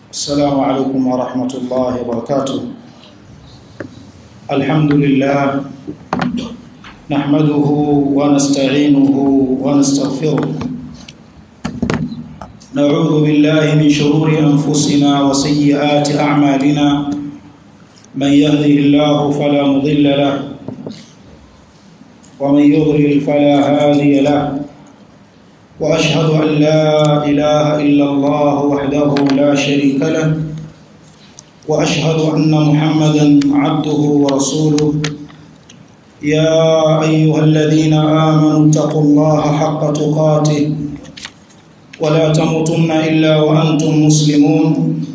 السلام عليكم ورحمة الله وبركاته الحمد لله نحمده ونستعينه ونستغفره نعوذ بالله من شرور أنفسنا وسيئات أعمالنا من يهده الله فلا مضل له ومن يضلل فلا هادي له واشهد ان لا اله الا الله وحده لا شريك له واشهد ان محمدا عبده ورسوله يا ايها الذين امنوا اتقوا الله حق تقاته ولا تموتن الا وانتم مسلمون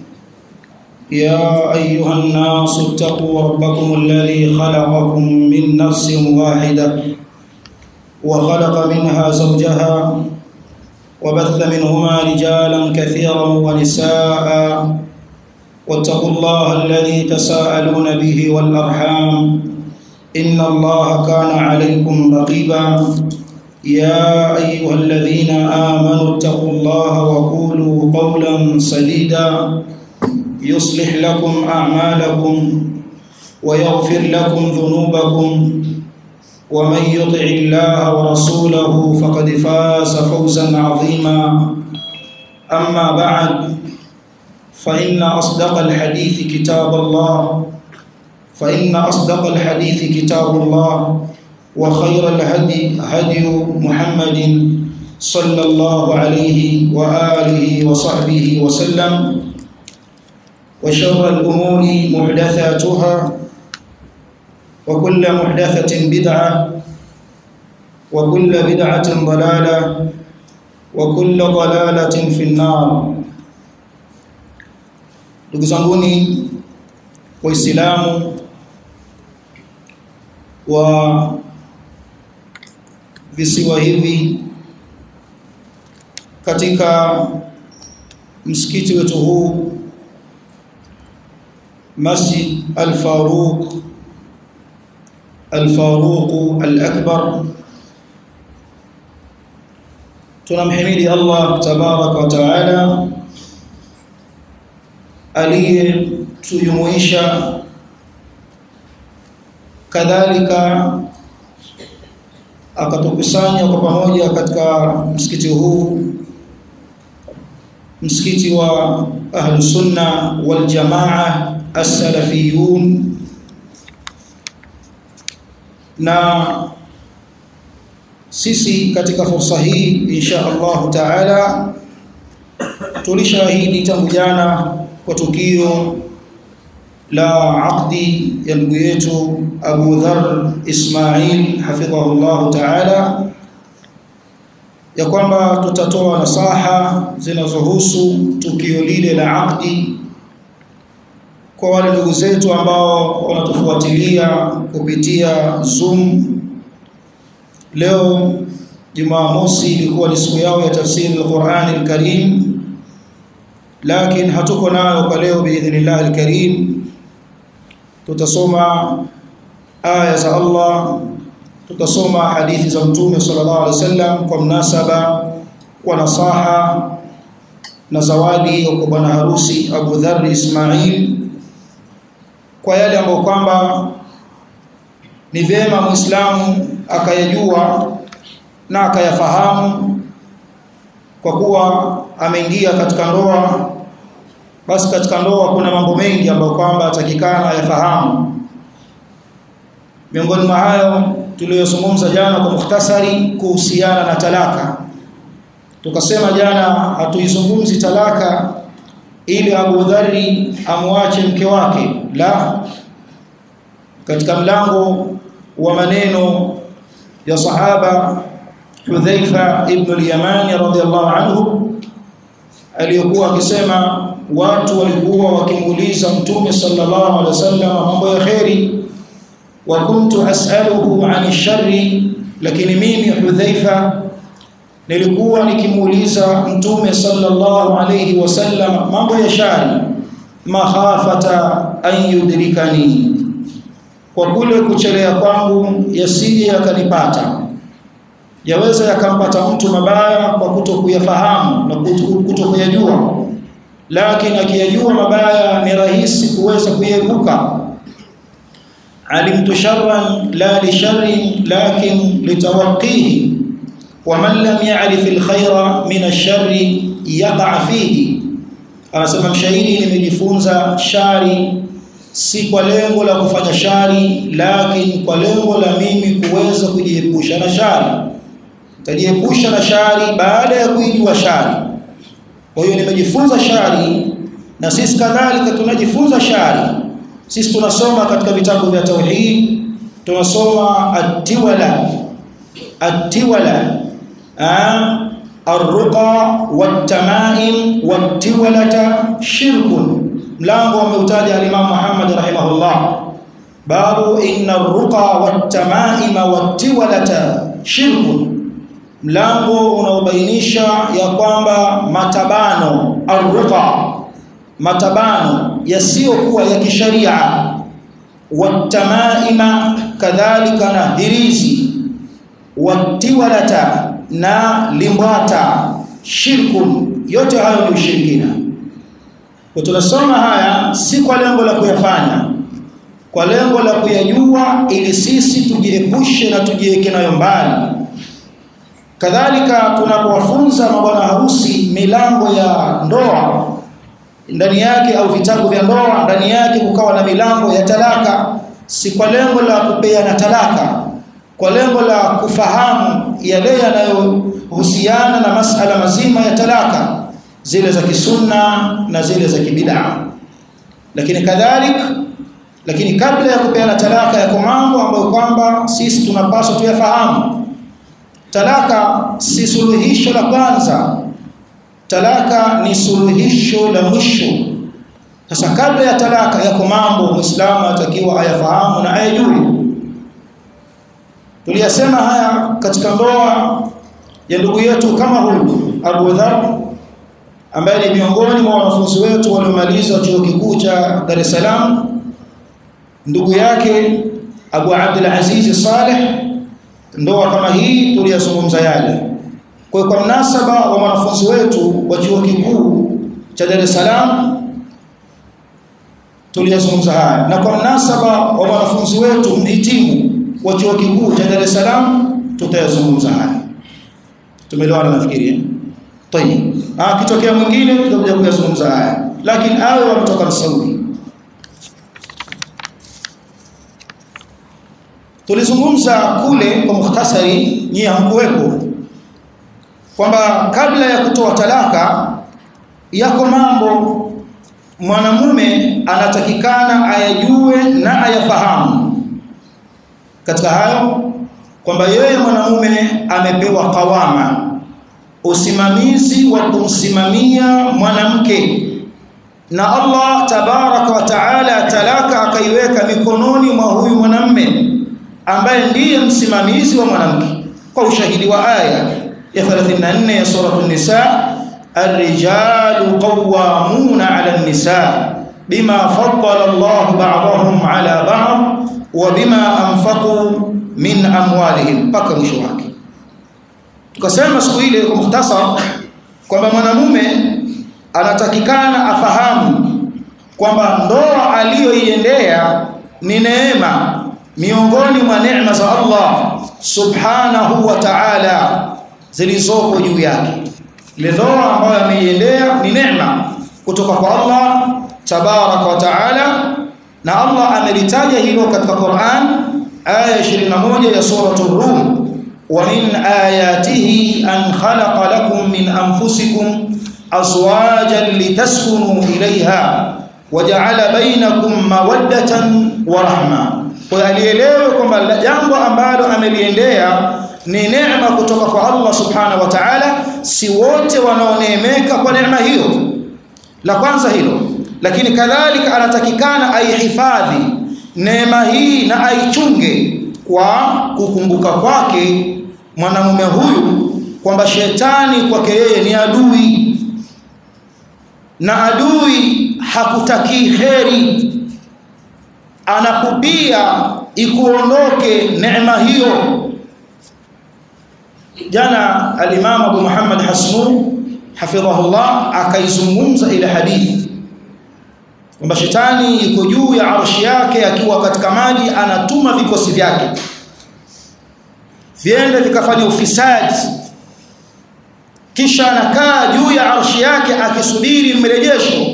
يا ايها الناس اتقوا ربكم الذي خلقكم من نفس واحده وخلق منها زوجها وبث منهما رجالا كثيرا ونساء واتقوا الله الذي تساءلون به والارحام ان الله كان عليكم رقيبا يا ايها الذين امنوا اتقوا الله وقولوا قولا سديدا يصلح لكم اعمالكم ويغفر لكم ذنوبكم ومن يطع الله ورسوله فقد فاز فوزا عظيما اما بعد فان اصدق الحديث كتاب الله فان اصدق الحديث كتاب الله وخير الهدي هدي محمد صلى الله عليه واله وصحبه وسلم وشر الامور محدثاتها وكل محدثة بدعة وكل بدعة ضلالة وكل ضلالة في النار ndugu zanguni waislamu wa visiwa hivi katika msikiti wetu huu Masjid Al-Faruq الفاروق الأكبر tunamhimidi Allah tabaraka wa taala aliyetujumuisha kadhalika akatukusanya kwa pamoja katika msikiti huu msikiti wa ahlus sunna wal jamaa as-salafiyun na sisi katika fursa hii insha Allah taala tulishahidi tangu jana kwa tukio la aqdi ya ndugu yetu Abu Dharr Ismail hafidhahullah taala ya kwamba tutatoa nasaha zinazohusu tukio lile la aqdi kwa wale ndugu zetu ambao wanatufuatilia kupitia Zoom leo Jumamosi ilikuwa ni siku yao ya tafsiri al-Qur'an al-Karim lakini hatuko nayo kwa leo biidhnillah al-Karim tutasoma aya za Allah tutasoma hadithi za Mtume sallallahu alaihi wasallam kwa mnasaba wa nasaha na zawadi kwa bwana harusi Abu Dharr Ismail kwa yale ambayo kwamba ni vyema Muislamu akayajua na akayafahamu kwa kuwa ameingia katika ndoa basi katika ndoa kuna mambo mengi ambayo kwamba atakikana ayafahamu miongoni mwa hayo tuliyozungumza jana kwa mukhtasari kuhusiana na talaka tukasema jana hatuizungumzi talaka ili Abu Dharri amwache mke wake la katika mlango wa maneno ya sahaba Hudhaifa ibn al-Yamani radhiyallahu anhu aliyokuwa akisema watu walikuwa wakimuuliza mtume sallallahu alaihi wasallam mambo ya khairi wa kuntu as'aluhu 'ani sharri lakini mimi Hudhaifa nilikuwa nikimuuliza mtume sallallahu alayhi wasallam mambo ya shari mahafata an yudrikani kwa kule kuchelea kwangu yasije yakanipata yaweza yakampata mtu mabaya kwa kutokuyafahamu na kutokuyajua lakini akiyajua mabaya ni rahisi kuweza kuepuka alimtu sharran la li sharrin lakin litawqihi wa man lam ya'rif alkhayra min ash-sharri yaqa fihi anasema mshairi nimejifunza shari si kwa lengo la kufanya shari lakini kwa lengo la mimi kuweza kujiepusha na shari tajiepusha na shari baada ya kuijua shari kwa hiyo nimejifunza shari na sisi kadhalika tunajifunza shari sisi tunasoma katika vitabu vya tauhid tunasoma at-tiwala at-tiwala الرقى والتمائم والتولة شرك mlango ameutaja al-Imam Muhammad rahimahullah babu inna ar-ruqa wat-tamaima wat-tiwalata shirk mlango unaobainisha ya kwamba matabano ar-ruqa matabano yasiyokuwa ya kisharia wat-tamaima kadhalika na hirizi wat-tiwalata na limbwata shirkun yote hayo ni ushirikina kwa tunasoma haya si kwa lengo la kuyafanya kwa lengo la kuyajua ili sisi tujiepushe na tujiweke nayo mbali kadhalika tunapowafunza mabwana harusi milango ya ndoa ndani yake au vitabu vya ndoa ndani yake kukawa na milango ya talaka si kwa lengo la kupeana talaka kwa lengo la kufahamu yale yanayohusiana na masala mazima ya talaka zile za kisunna na zile za kibid'a lakini kadhalik lakini kabla ya kupeana talaka yako mambo ambayo kwamba sisi tunapaswa tuyafahamu talaka si suluhisho la kwanza talaka ni suluhisho la mwisho sasa kabla ya talaka yako mambo muislamu atakiwa ayafahamu na ayajue tuliyasema haya katika ndoa ya ndugu yetu kama huyu Abu Dharr ambaye ni miongoni mwa wanafunzi wetu waliomaliza chuo kikuu cha Dar es Salaam ndugu yake Abu Abdul Aziz Saleh ndoa kama hii tuliyazungumza yale kwa kwa mnasaba wa wanafunzi wetu wa chuo kikuu cha Dar es Salaam tuliyazungumza haya na kwa mnasaba wa wanafunzi wetu mhitimu wa chuo kikuu cha Dar es Salaam tutayazungumza haya tumeelewana nafikiri Tayeb. Ah kitokea mwingine tutakuja kuyazungumza haya. Lakini awe wametoka Saudi. Tulizungumza kule kwa mukhtasari nyie hamkuwepo kwamba kabla ya kutoa talaka yako mambo mwanamume anatakikana ayajue na ayafahamu. Katika hayo kwamba yeye mwanamume amepewa kawama usimamizi wa kumsimamia mwanamke na Allah tabaraka wa taala talaka akaiweka mikononi mwa huyu mwanamme ambaye ndiye msimamizi wa mwanamke kwa ushahidi wa aya ya 34 ya sura an-nisa ar-rijalu qawwamuna 'ala an-nisa bima faddala Allah ba'dahum 'ala ba'd wa bima anfaqu min amwalihim mpaka mwisho wake tukasema siku ile kwa mukhtasar kwamba mwanamume anatakikana afahamu kwamba ndoa aliyoiendea ni neema miongoni mwa neema za Allah subhanahu wa ta'ala zilizoko juu yake ile ndoa ambayo ameiendea ni neema kutoka kwa Allah tabaraka wa ta'ala na Allah amelitaja hilo katika Qur'an aya 21 ya sura Rum ومن آياته أن خلق لكم من أنفسكم أزواجا لتسكنوا إليها وجعل بينكم مودة ورحمة alielewe kwamba jambo ambalo ameliendea ni neema kutoka kwa Allah subhanahu wa ta'ala si wote wanaoneemeka kwa neema hiyo la kwanza hilo lakini kadhalika anatakikana aihifadhi neema hii na aichunge kwa kukumbuka kwake mwanamume huyu kwamba shetani kwake yeye ni adui na adui hakutaki kheri anakupia ikuondoke neema hiyo jana al-Imam Abu Muhammad Hasnu hafidhahullah akaizungumza ile hadithi kwamba shetani yuko juu ya arshi yake akiwa katika maji anatuma vikosi vyake viende vikafanya ufisadi kisha anakaa juu ya arshi yake akisubiri mrejesho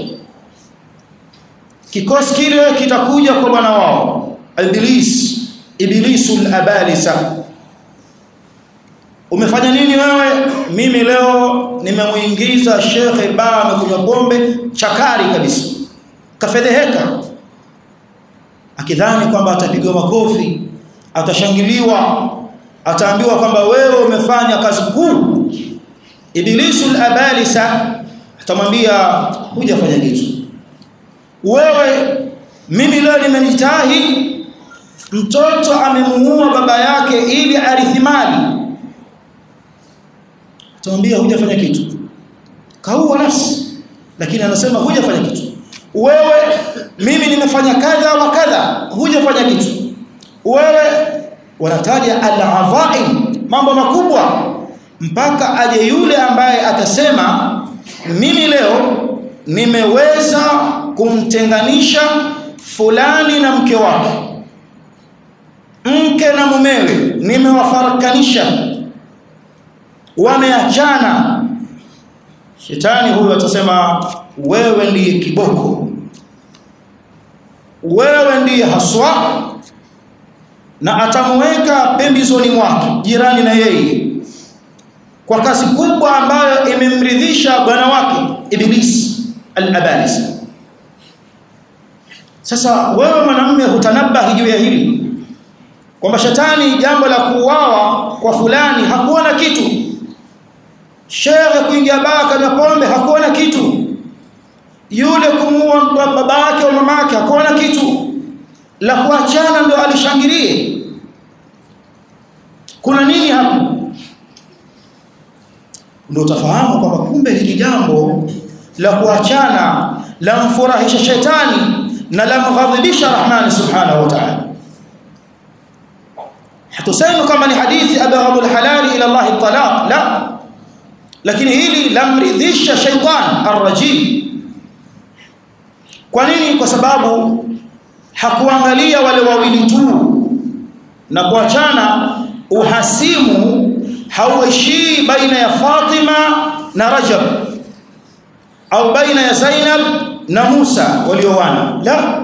kikosi kile kitakuja kwa bwana wao iblis iblisul abalisa umefanya nini wewe mimi leo nimemuingiza shekhe baa amekunywa pombe chakari kabisa kafedheheka akidhani kwamba atapigwa makofi atashangiliwa ataambiwa kwamba wewe umefanya kazi kuu iblisul abalisa atamwambia hujafanya kitu wewe mimi leo nimenitahi mtoto amemuua baba yake ili arithi mali atamwambia hujafanya kitu kaua nafsi lakini anasema hujafanya kitu wewe mimi nimefanya kadha wa kadha hujafanya kitu wewe wanataja al-adhaim mambo makubwa mpaka aje yule ambaye atasema mimi leo nimeweza kumtenganisha fulani na mke wake mke na mumewe nimewafarakanisha wameachana shetani huyu atasema wewe ndiye kiboko wewe ndiye haswa na atamweka pembezoni mwake jirani na yeye kwa kazi kubwa ambayo imemridhisha bwana wake iblis al-abalis sasa wewe mwanamume hutanabahi juu ya hili kwamba shetani jambo la kuuawa kwa fulani hakuona kitu shehe kuingia baa kanywa pombe hakuona kitu yule kumuua baba yake au mama yake hakuona kitu la kuachana ndio alishangilie kuna nini hapo ndio utafahamu kwamba kumbe hili jambo la kuachana la mfurahisha shetani na la mghadhibisha rahmani subhanahu wa ta'ala hatusemi kama ni hadithi abghadul halali ila Allah talaq la lakini hili lamridhisha shaitan arrajim kwa nini kwa sababu hakuangalia wale wawili tu na kuachana uhasimu hauishii baina ya Fatima na Rajab au baina ya Zainab na Musa walioana la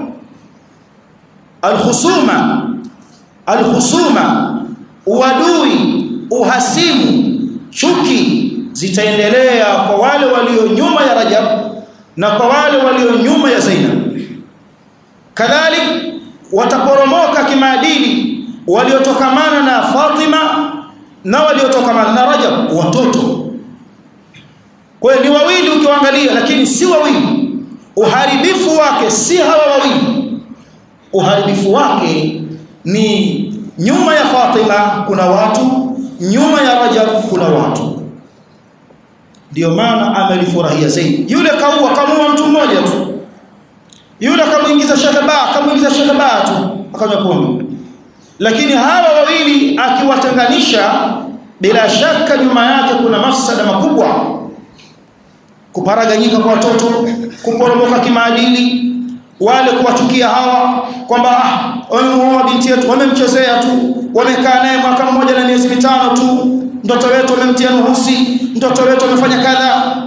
alkhusuma alkhusuma uadui uhasimu chuki zitaendelea kwa wale walio nyuma ya Rajab na kwa wale walio nyuma ya Zainab kadhalik wataporomoka kimaadili waliotokamana na Fatima na waliotokamana na Rajab watoto kwa hiyo ni wawili ukiwaangalia lakini si wawili uharibifu wake si hawa wawili uharibifu wake ni nyuma ya Fatima kuna watu nyuma ya Rajab kuna watu ndio maana amelifurahia zaidi yule kaua kamua mtu mmoja tu yule akamuingiza shakaba akamuingiza shakaba tu akanywa pombe lakini hawa wawili akiwatenganisha bila shaka nyuma yake kuna mafsada makubwa kuparaganyika kwa watoto kuporomoka kimaadili wale kuwachukia hawa kwamba ah wamemuoa binti yetu wamemchezea tu wamekaa naye mwaka mmoja na miezi mitano tu mtoto wetu wamemtia nuhusi mtoto wetu amefanya kadha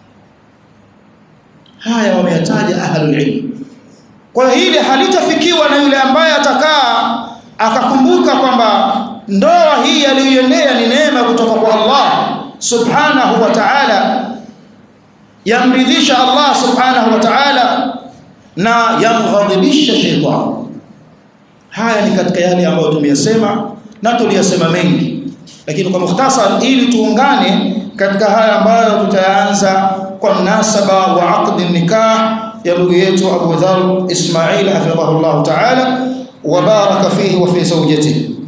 haya wameyataja ahlul ilm kwa hili halitafikiwa na yule ambaye atakaa akakumbuka kwamba ndoa hii aliyoiendea ni neema kutoka kwa Allah subhanahu wa ta'ala yamridhisha Allah subhanahu wa ta'ala na yamghadhibisha shaytan haya ni katika yale ambayo tumeyasema na tuliyasema mengi lakini kwa mukhtasar ili tuungane katika haya ambayo tutaanza kwa mnasaba wa aqd nikah ya ndugu yetu Abu Dharr Ismail hafidhahullah ta'ala wa baraka fihi wa fi zawjatihi